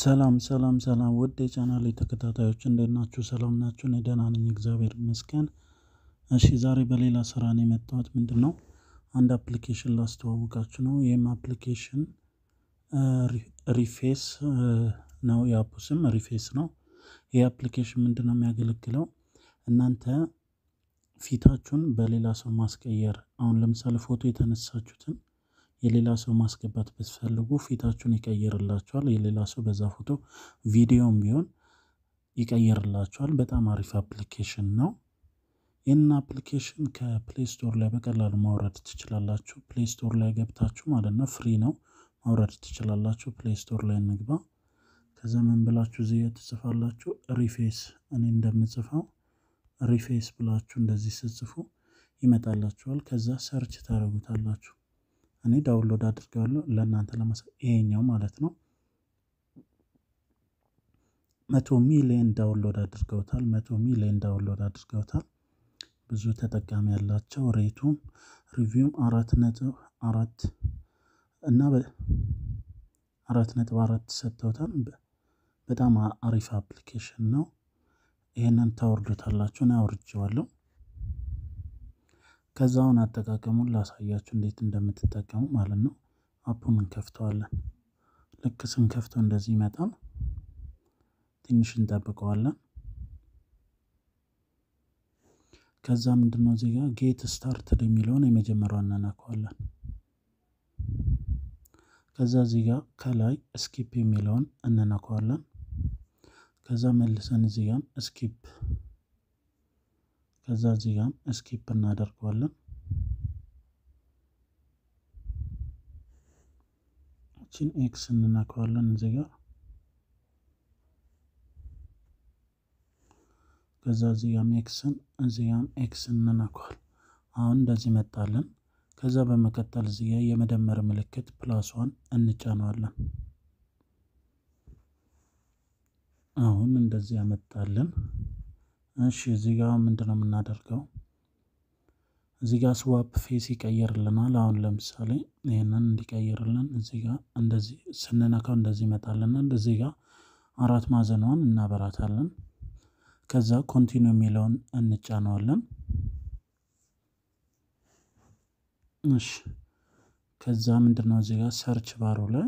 ሰላም ሰላም ሰላም ውድ የቻናሌ ተከታታዮች እንዴት ናችሁ? ሰላም ናችሁ? እኔ ደህና ነኝ፣ እግዚአብሔር ይመስገን። እሺ ዛሬ በሌላ ስራ ነው የመጣሁት። ምንድን ነው አንድ አፕሊኬሽን ላስተዋውቃችሁ ነው። ይህም አፕሊኬሽን ሪፌስ ነው። የአፑ ስም ሪፌስ ነው። ይህ አፕሊኬሽን ምንድን ነው የሚያገለግለው እናንተ ፊታችሁን በሌላ ሰው ማስቀየር፣ አሁን ለምሳሌ ፎቶ የተነሳችሁትን የሌላ ሰው ማስገባት ብትፈልጉ ፊታችሁን ይቀይርላችኋል። የሌላ ሰው በዛ ፎቶ ቪዲዮም ቢሆን ይቀይርላችኋል። በጣም አሪፍ አፕሊኬሽን ነው። ይህንን አፕሊኬሽን ከፕሌይ ስቶር ላይ በቀላሉ ማውረድ ትችላላችሁ። ፕሌይ ስቶር ላይ ገብታችሁ ማለት ነው፣ ፍሪ ነው፣ ማውረድ ትችላላችሁ። ፕሌይ ስቶር ላይ እንግባ። ከዛ ምን ብላችሁ እዚህ ትጽፋላችሁ? ሪፌስ እኔ እንደምጽፈው ሪፌስ ብላችሁ እንደዚህ ስጽፉ ይመጣላችኋል። ከዛ ሰርች ታደርጉታላችሁ። እኔ ዳውንሎድ አድርገዋለሁ ለእናንተ ለማሳ ይሄኛው ማለት ነው። መቶ ሚሊዮን ዳውንሎድ አድርገውታል። መቶ ሚሊዮን ዳውንሎድ አድርገውታል። ብዙ ተጠቃሚ ያላቸው ሬቱም ሪቪውም አራት ነጥብ አራት እና አራት ነጥብ አራት ሰጥተውታል። በጣም አሪፍ አፕሊኬሽን ነው። ይህንን ታወርዱታላችሁ። እኔ አውርጄዋለሁ። ከዛውን አጠቃቀሙን ላሳያችሁ እንዴት እንደምትጠቀሙ ማለት ነው። አፑን እንከፍተዋለን። ልክ ስንከፍተው እንደዚህ ይመጣል። ትንሽ እንጠብቀዋለን። ከዛ ምንድነው እዚህ ጋር ጌት ስታርትድ የሚለውን የመጀመሪያውን እናነካዋለን። ከዛ እዚህ ጋር ከላይ ስኪፕ የሚለውን እንነካዋለን። ከዛ መልሰን እዚህ ጋር ስኪፕ ከዛ እዚህ ጋር ስኪፕ እናደርገዋለን። እችን ኤክስ እንነካዋለን እዚህ ጋር ከዛ እዚህ ጋር ኤክስን እዚህ ጋር ኤክስ እንነካዋል። አሁን እንደዚህ መጣለን። ከዛ በመቀጠል እዚህ ጋር የመደመር ምልክት ፕላሷን እንጫነዋለን። አሁን እንደዚህ ያመጣልን። እሺ እዚህ ጋር ምንድን ነው የምናደርገው? እዚህ ጋር ስዋፕ ፌስ ይቀይርልናል። አሁን ለምሳሌ ይህንን እንዲቀይርልን እዚህ ጋር እንደዚህ ስንነካው እንደዚህ ይመጣልናል። እዚህ ጋር አራት ማዕዘኗን እናበራታለን። ከዛ ኮንቲኒ የሚለውን እንጫነዋለን። እሺ ከዛ ምንድን ነው እዚህ ጋር ሰርች ባሩ ላይ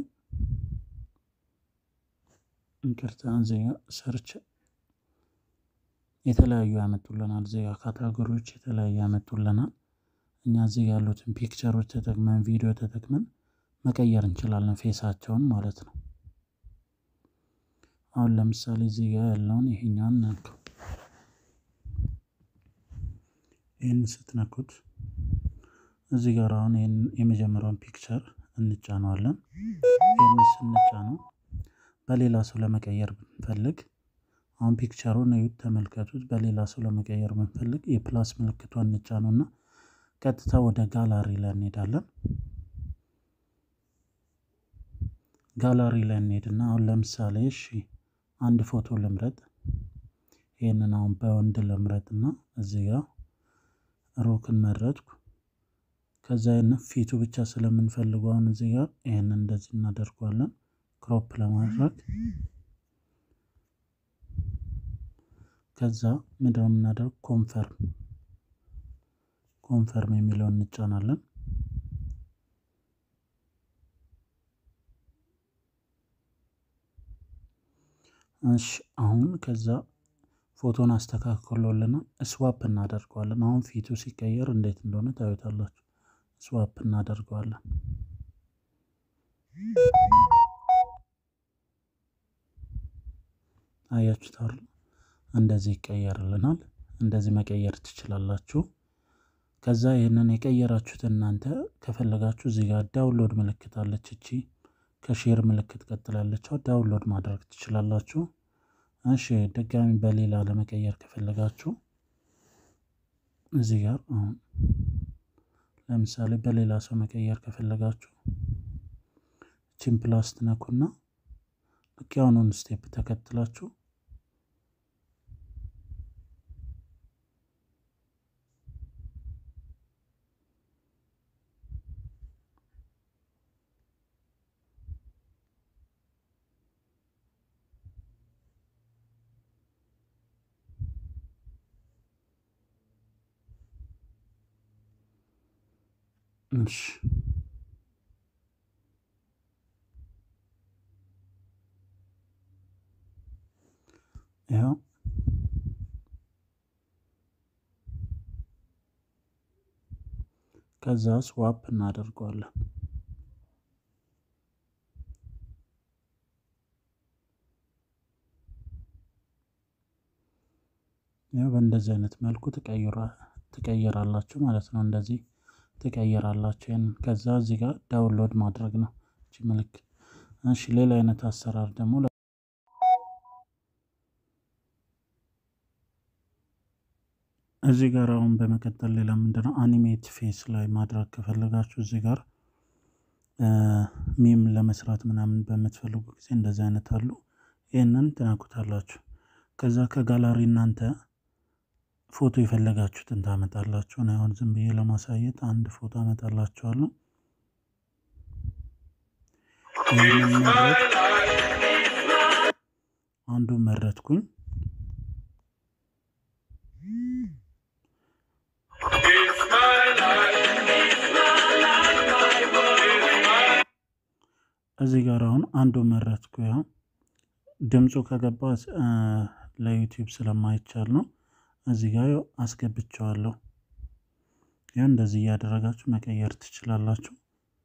እንቅርታ እዚህ ጋር ሰርች የተለያዩ ያመጡልናል። እዚህ ጋር ካታጎሪዎች የተለያዩ ያመጡልናል። እኛ እዚህ ያሉትን ፒክቸሮች ተጠቅመን ቪዲዮ ተጠቅመን መቀየር እንችላለን፣ ፌሳቸውን ማለት ነው። አሁን ለምሳሌ እዚህ ጋር ያለውን ይሄኛውን ነካው። ይህን ስትነኩት እዚህ ጋር አሁን ይህን የመጀመሪያውን ፒክቸር እንጫነዋለን። ይህን ስንጫነው በሌላ ሰው ለመቀየር ብንፈልግ አሁን ፒክቸሩን እዩት፣ ተመልከቱት። በሌላ ሰው ለመቀየር ብንፈልግ የፕላስ ምልክቷን እንጫነውና ቀጥታ ወደ ጋላሪ ላይ እንሄዳለን። ጋላሪ ላይ እንሄድና አሁን ለምሳሌ እሺ አንድ ፎቶ ልምረጥ። ይህንን አሁን በወንድ ልምረጥና እዚህ ጋር ሮክን መረጥኩ። ከዛ ይህንን ፊቱ ብቻ ስለምንፈልገው አሁን እዚህ ጋር ይህንን እንደዚህ እናደርገዋለን ክሮፕ ለማድረግ ከዛ ምንድነው የምናደርግ ኮንፈርም ኮንፈርም የሚለውን እንጫናለን። እሺ አሁን ከዛ ፎቶን አስተካክሎልናል። ስዋፕ እናደርገዋለን። አሁን ፊቱ ሲቀየር እንዴት እንደሆነ ታዩታላችሁ። ስዋፕ እናደርገዋለን። አያችሁታል? እንደዚህ ይቀየርልናል። እንደዚህ መቀየር ትችላላችሁ። ከዛ ይህንን የቀየራችሁት እናንተ ከፈለጋችሁ እዚህ ጋር ዳውንሎድ ምልክት አለች። እቺ ከሼር ምልክት ቀጥላለች። ዳውንሎድ ማድረግ ትችላላችሁ። እሺ ድጋሚ በሌላ ለመቀየር ከፈለጋችሁ እዚህ ጋር አሁን ለምሳሌ በሌላ ሰው መቀየር ከፈለጋችሁ እቺን ፕላስ ትነኩና ልክ ያሁኑን ስቴፕ ተከትላችሁ እሺ ያው ከዛ ስዋፕ እናደርገዋለን። ያው በእንደዚህ አይነት መልኩ ትቀይራላችሁ ማለት ነው። እንደዚህ ትቀይራላችሁ። ይህን ከዛ እዚህ ጋር ዳውንሎድ ማድረግ ነው እቺ ምልክት። እሺ ሌላ አይነት አሰራር ደግሞ እዚህ ጋር አሁን በመቀጠል ሌላ ምንድነው አኒሜት ፌስ ላይ ማድረግ ከፈለጋችሁ እዚህ ጋር ሚም ለመስራት ምናምን በምትፈልጉ ጊዜ እንደዚህ አይነት አሉ። ይህንን ትነኩታላችሁ። ከዛ ከጋላሪ እናንተ ፎቶ የፈለጋችሁትን ታመጣላችሁ። እኔ አሁን ዝም ብዬ ለማሳየት አንድ ፎቶ አመጣላችኋለሁ። ይህንን መረጥ አንዱን መረጥኩኝ። እዚህ ጋር አሁን አንዱ መረጥኩ። ያው ድምፁ ከገባ ለዩቲዩብ ስለማይቻል ነው። እዚህ ጋር ያው አስገብቸዋለሁ። ያው እንደዚህ እያደረጋችሁ መቀየር ትችላላችሁ።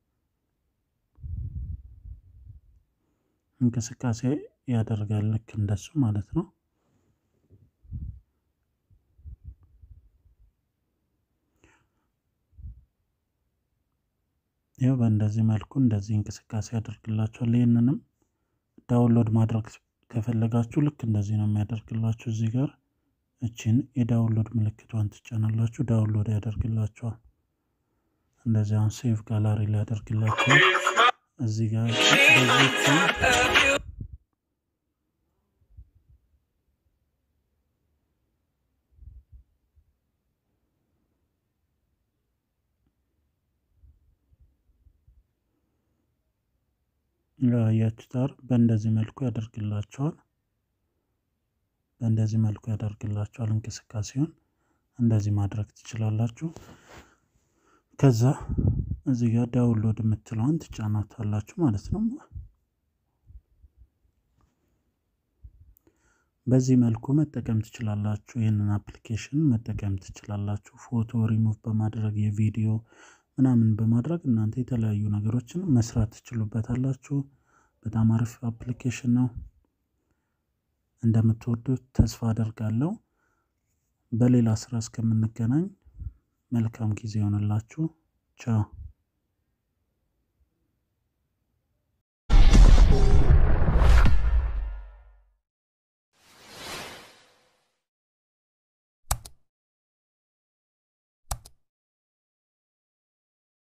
እንቅስቃሴ ያደርጋል ልክ እንደሱ ማለት ነው። ይኸው በእንደዚህ መልኩ እንደዚህ እንቅስቃሴ ያደርግላችኋል። ይህንንም ዳውንሎድ ማድረግ ከፈለጋችሁ ልክ እንደዚህ ነው የሚያደርግላችሁ። እዚህ ጋር እችን የዳውንሎድ ምልክቷን ትጫናላችሁ፣ ዳውንሎድ ያደርግላችኋል። እንደዚህ አሁን ሴቭ ጋላሪ ላይ ያደርግላችኋል። እዚህ ጋር ያችታር በእንደዚህ መልኩ ያደርግላቸዋል። በእንደዚህ መልኩ ያደርግላቸዋል። እንቅስቃሴውን እንደዚህ ማድረግ ትችላላችሁ። ከዛ እዚህ ጋር ዳውንሎድ የምትለውን ትጫናታላችሁ ማለት ነው። በዚህ መልኩ መጠቀም ትችላላችሁ። ይህንን አፕሊኬሽን መጠቀም ትችላላችሁ። ፎቶ ሪሙቭ በማድረግ የቪዲዮ ምናምን በማድረግ እናንተ የተለያዩ ነገሮችን መስራት ትችሉበታላችሁ። በጣም አሪፍ አፕሊኬሽን ነው። እንደምትወዱት ተስፋ አደርጋለሁ። በሌላ ስራ እስከምንገናኝ መልካም ጊዜ ይሆንላችሁ። ቻው